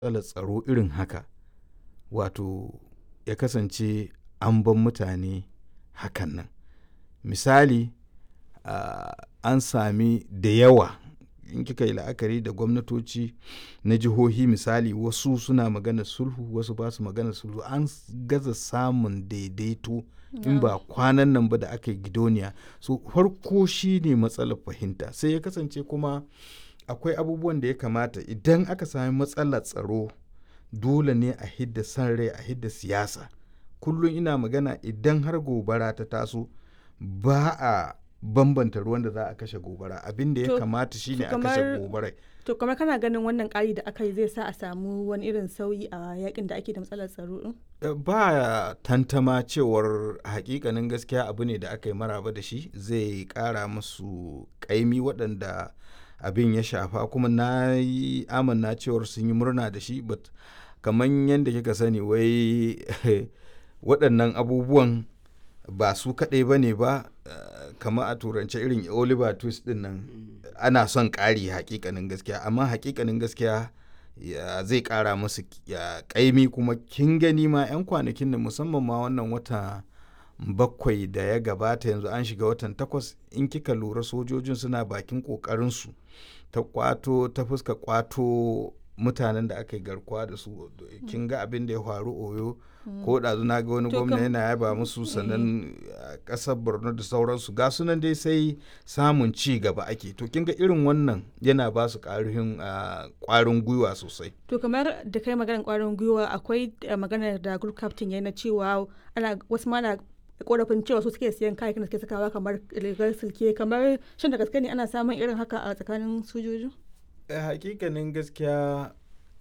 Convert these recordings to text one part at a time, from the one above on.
matsalar tsaro irin haka wato ya kasance an ban mutane hakan nan misali uh, an sami da yawa in kika yi la'akari da gwamnatoci na jihohi misali wasu suna magana sulhu wasu ba su magana sulhu an gaza samun daidaito in ba kwanan nan ba da aka yi gidoniya so farko shi ne matsalar fahimta sai ya kasance kuma akwai abubuwan da ya kamata idan aka sami matsalar tsaro dole ne a hidda san rai a hidda siyasa kullum ina magana idan har gobara ta taso ba a bambanta ruwan da za a kashe gobara abin da ya kamata shine a kashe gobarai to kamar kana ganin wannan ƙari da aka yi zai sa a samu wani irin sauyi a yakin da ake da matsalar tsaro din ba tantama cewar hakikanin gaskiya abu ne da aka yi maraba da shi zai ƙara musu ƙaimi waɗanda abin ya shafa kuma na yi amanna cewar sun yi murna da shi but kamar yadda kika sani wai waɗannan abubuwan ba su kaɗai ba ne ba kamar a turance irin oliver twist din nan ana son ƙari hakikanin gaskiya amma hakikanin gaskiya zai ƙara musu ƙaimi kuma kin gani ma 'yan kwanakin da musamman ma wannan wata bakwai da ya gabata yanzu an shiga watan takwas in kika lura sojojin suna bakin ƙoƙarinsu ta kwato ta fuska kwato mutanen da aka yi garkuwa da su kin ga abin da ya faru oyo ko ɗazu na ga wani gwamna yana yaba musu sannan ƙasar borno da sauransu ga sunan dai sai samun ci gaba ake to kin ga irin wannan yana ba su ƙwarin gwiwa sosai to kamar da kai maganar ƙwarin gwiwa akwai maganar da group captain ya na cewa ana wasu ma na korafin cewa su suke siyan kayakin da suke sakawa kamar rigar silke kamar shin da gaske ne ana samun irin haka a tsakanin sojoji hakikanin gaskiya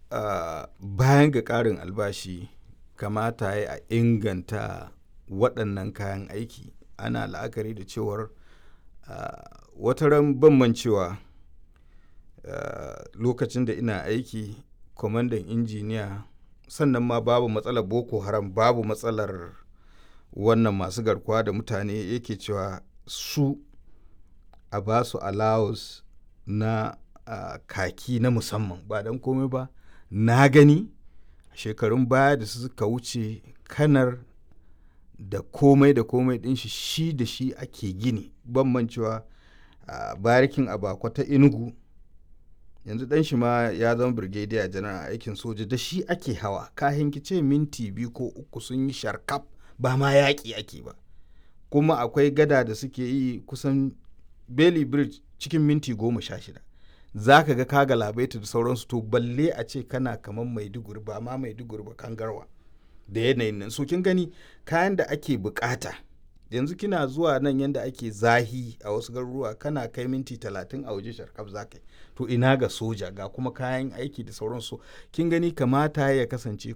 bayan ga ƙarin albashi kamata ya a inganta waɗannan kayan aiki ana la'akari da cewar wata ran ban cewa lokacin da ina aiki kwamandan injiniya sannan ma babu matsalar boko haram babu matsalar wannan masu garkuwa da mutane yake cewa su a ba su allowance na uh, kaki na musamman ba don komai ba na gani shekarun baya da suka wuce kanar da komai da komai din shi shi da shi ake gini bambancewa a uh, barikin abakwa ta inugu yanzu dan shi ma ya zama brigadier janar a aikin soja da shi ake hawa kahin kice minti biyu ko uku sun yi sharkaf ba ma yaƙi ake ba kuma akwai gada da suke yi kusan bailey bridge cikin minti goma sha shida za ka ga kaga labaita da sauransu to balle a ce kana kamar maiduguri ba ma maiduguri ba kangarwa da yanayin nan so kin gani kayan da ake bukata yanzu kina zuwa nan yanda ake zahi a wasu garuruwa kana kai minti talatin a waje sharkaf za ka to ina ga soja ga kuma kayan aiki da sauransu kin gani kamata ya kasance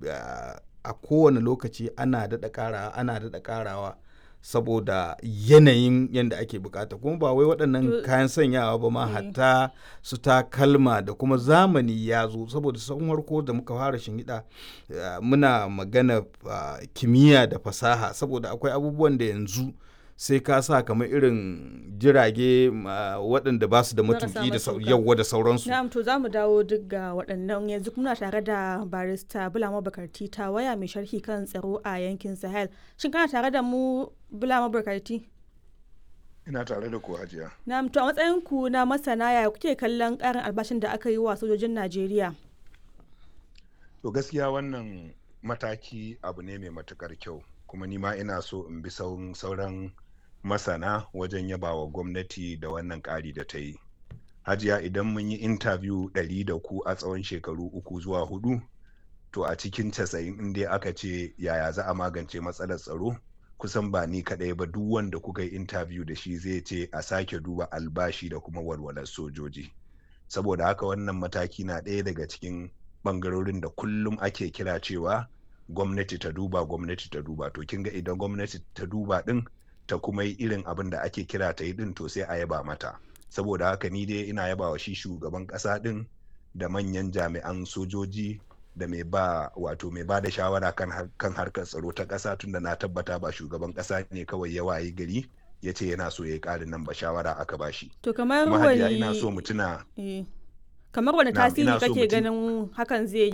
a kowane lokaci ana daɗa ƙarawa ana daɗa ƙarawa saboda yanayin yadda ake bukata kuma ba wai waɗannan kayan sanyawa ba ma hatta su takalma da kuma zamani ya zo saboda sun harko da muka fara shinhiɗa muna magana kimiyya da fasaha saboda akwai abubuwan da yanzu sai ka sa kamar irin jirage waɗanda ba su da matuki da yawwa da sauransu. Na'am to za mu dawo duk ga waɗannan yanzu muna tare da barista Bulama Bakarti ta waya mai sharhi kan tsaro a yankin Sahel. Shin kana tare da mu Bulama Bakarti? Ina tare da ku hajiya. Na'am to a matsayin ku na masana ya kuke kallon ƙarin albashin da aka yi wa sojojin Najeriya? To gaskiya wannan mataki abu ne mai matukar kyau kuma ni ma ina so in bi sauran masana wajen yaba wa gwamnati da wannan ƙari da ta yi hajiya idan mun yi intabiyu ɗari da ku a tsawon shekaru uku zuwa hudu to a cikin casa'in in dai aka ce yaya za a magance matsalar tsaro kusan ba ni kaɗai ba duk wanda kuka yi intabiyu da shi zai ce a sake duba albashi da kuma walwalar sojoji saboda haka wannan mataki na ɗaya daga cikin ɓangarorin da kullum ake kira cewa gwamnati ta duba gwamnati ta duba to kin ga idan gwamnati ta duba din ta kuma yi irin abin da ake kira ta yi din to sai a yaba mata saboda haka ni dai ina yaba wa shi shugaban kasa din da manyan jami'an sojoji da mai ba wato mai ba da shawara kan, kan harkar tsaro ta kasa tunda na tabbata ba shugaban kasa ne kawai ya wayi gari ya ce yana so ya yi ƙarin nan ba shawara aka ba shi to kamar wani ina so mu tuna kamar wani tasiri kake ganin hakan zai yi